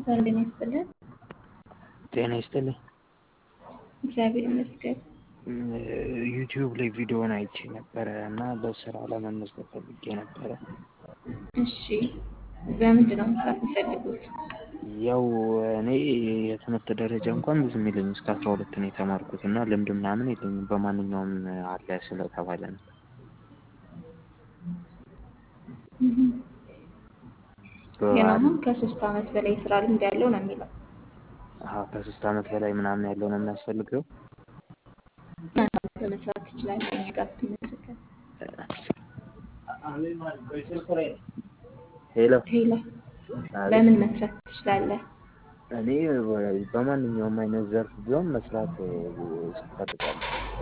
ጤና ይስጥልን። ጤና ይስጥልኝ። እግዚአብሔር ይመስገን። ዩቲዩብ ላይ ቪዲዮውን አይቼ ነበረ እና በስራ ለመመዝገብ ፈልጌ ነበረ። እሺ፣ በምንድን ነው መስራት የሚፈልጉት? ያው እኔ የትምህርት ደረጃ እንኳን ብዙም የለኝም እስከ አስራ ሁለት ነው የተማርኩት እና ልምድ ምናምን የለኝም። በማንኛውም አለ ስለተባለ ነው። ግን አሁን ከሶስት ዓመት በላይ የስራ ልምድ ያለው ነው የሚለው። አሀ ከሶስት ዓመት በላይ ምናምን ያለው ነው የሚያስፈልገው። በመስራት ትችላለህ። እኛ ጋር ብትመዘገብ። ሄሎ ሄሎ፣ በምን መስራት ትችላለህ? እኔ በማንኛውም አይነት ዘርፍ ቢሆን መስራት እፈልጋለሁ።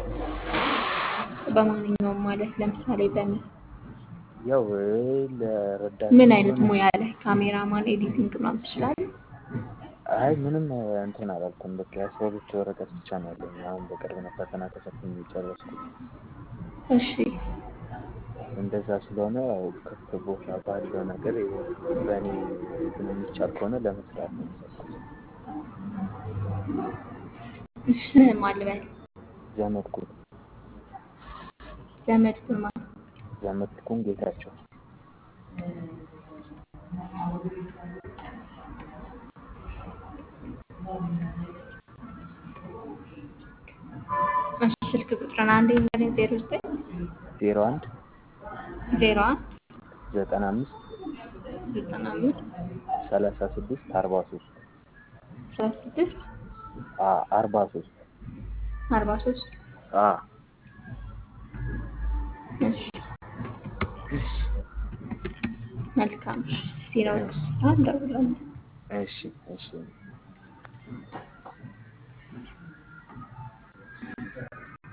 በማንኛውም ማለት ለምሳሌ በምን ያው ለረዳት ምን አይነት ሙያ ላይ ካሜራማን፣ ኤዲቲንግ ምናምን ትችላለህ? አይ ምንም እንትን አላልኩም። በቃ የአስራ ሁለት ወረቀት ብቻ ነው ያለኝ። አሁን በቅርብ ነው ፈተና ተፈትኜ የጨረስኩት። እሺ፣ እንደዛ ስለሆነ ያው ክፍት ቦታ ባለው ነገር በእኔ እንትን የሚቻል ከሆነ ለመስራት ነው የፈለኩት። እሺ፣ ስምህን ማን ልበል? ዘመድኩን ዘመድኩን ማለት ዘመድኩን ጌታቸው እሺ፣ ስልክ ቁጥርን አንዴ ንገረኝ። ዜሮ ዘጠኝ ዜሮ አንድ ዜሮ አንድ ዘጠና አምስት ዘጠና አምስት ሰላሳ ስድስት አርባ ሶስት ሰላሳ ስድስት አርባ ሶስት አርባ ሶስት እሺ መልካም። ሲኖር እንደውላለን። እሺ እሺ